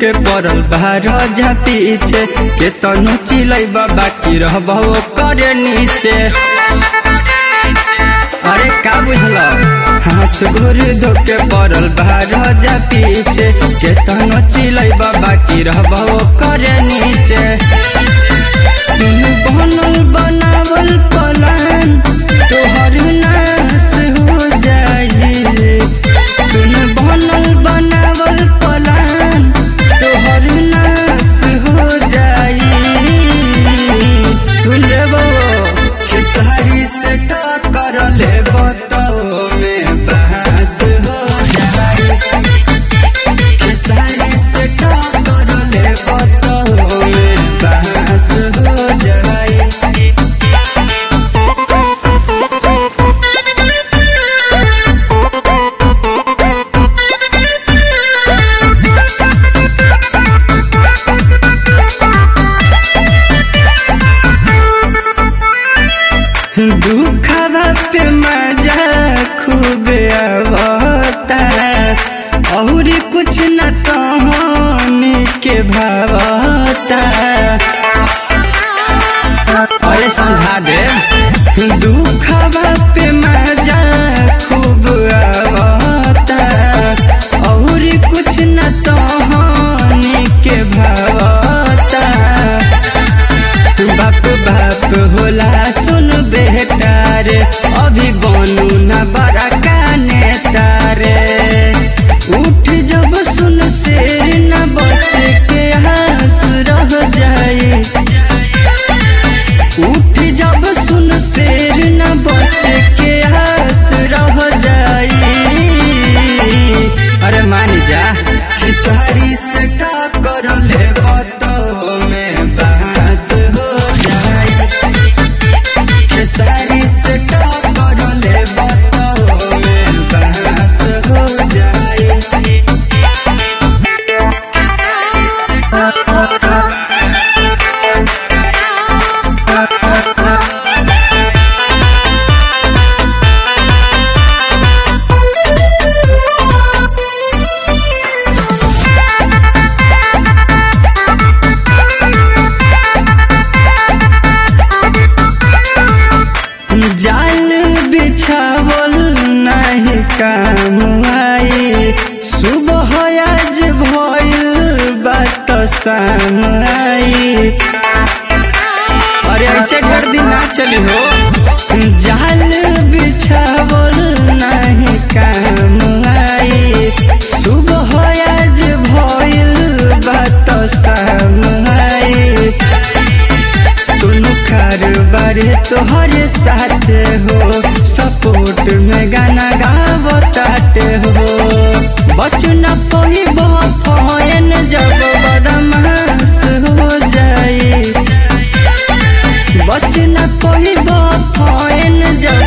ढुके पड़ल बाहर जा पीछे के तनु चिलै बाकी रहबो करे नीचे अरे का बुझल हाथ गोर धोके पड़ल बाहर जा पीछे के तनु चिलै बाकी रहबो करे नीचे सुन बनल बनावल पलान तोहर नाश हो जाई सुन बनल बनावल पलान तोहर नाश हो जाई सुन रे बो खेसारी से टक्कर ले बतो में बहस हो जाई खेसारी से टक्कर ले बतो में बहस हो जाई दुखवा पे मजा खूब आवता और कुछ न तहनी के भावता अरे समझा दे दुखवा पे मजा खूब आवता और कुछ न तहनी के भावता बाप बाप होला सुन बेटा रे अभी बनू न बड़ा काने तारे उठ जब सुन शेर न बच के हंस रह जाए उठ जब सुन शेर न बच के हंस रह जाए अरे मान जा खिसारी से टक्कर ले बतो में बांस हो जाए खेसारी से टक्कर ले बतो में बांस हो जाए खेसारी से टक्कर बांस हो जाल बिछावल नहीं काम आई सुबह आज भइल बात शाम आई अरे ऐसे ढेर दिन ना चली हो जाल बिछावल नहीं काम आई सुबह आज भइल बात शाम आई सुनु बारे तोहरे साथ हो सपोर्ट में गाना गावताटे हो बचन पहिब फयन जब बदमाश हो जाए बचन पहिब फयन जब